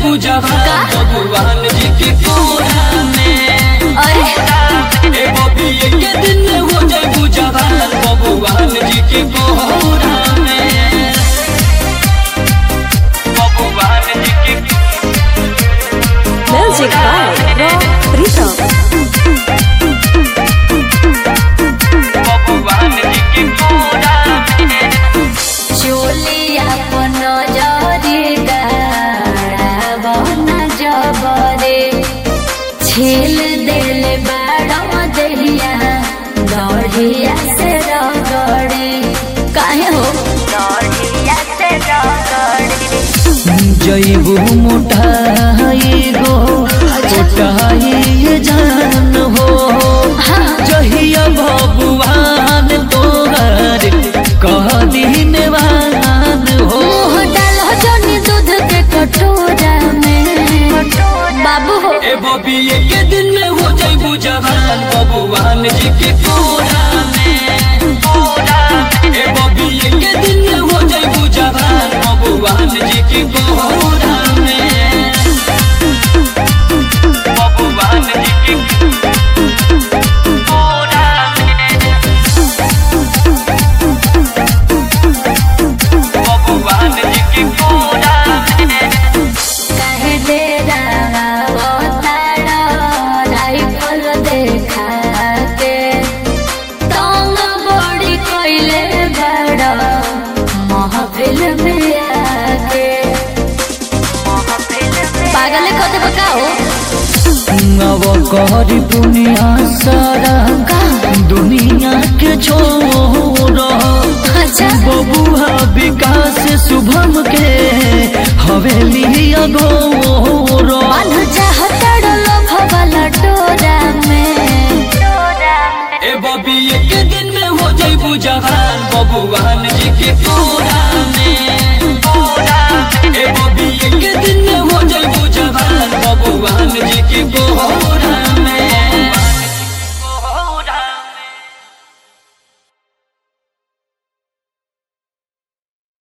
जैबू जवान भगवान जी के कोरा में अरे ए बबी के दिन में हो जैबू जवान भगवान जी के कोरा में भगवान जी के म्यूजिक बाय रॉक प्रीतम भगवान जी के कोरा में चोलिया पन जरी बन जबरे छील दिल बाड़ दहिया दढ़िया से रगड़े काहे हो दढ़िया से रगड़े जैबू मोटाई गो मोटाई जान हो जहिया भगवान तोहर कह दिन वान हो मुँह डालो जनी दूध के कटोरा में बाबू हो ए बबी के दिन में हो जैबू जवान भगवान जी के कोरा में कोरा में। ए बबी के दिन में हो जैबू जवान भगवान जी के कोरा में भगवान जी के कोरा में भगवान जी के कोरा में कहे दे तारा राइफल देखा के तंग बड़ी कोइले बड़ा महफिल में आके पागल कते बकाओ अब करी दुनिया सारा दुनिया के छोड़ अच्छा बबुआ विकास शुभम के हवेली अगोर बांध चाहत लोभ वाला डोरा में ए बबी के दिन में हो जैबू जवान बबुआन जी के कोरा में कोरा में। ए बबी के दिन में हो जैबू जवान बबुआन जी के कोरा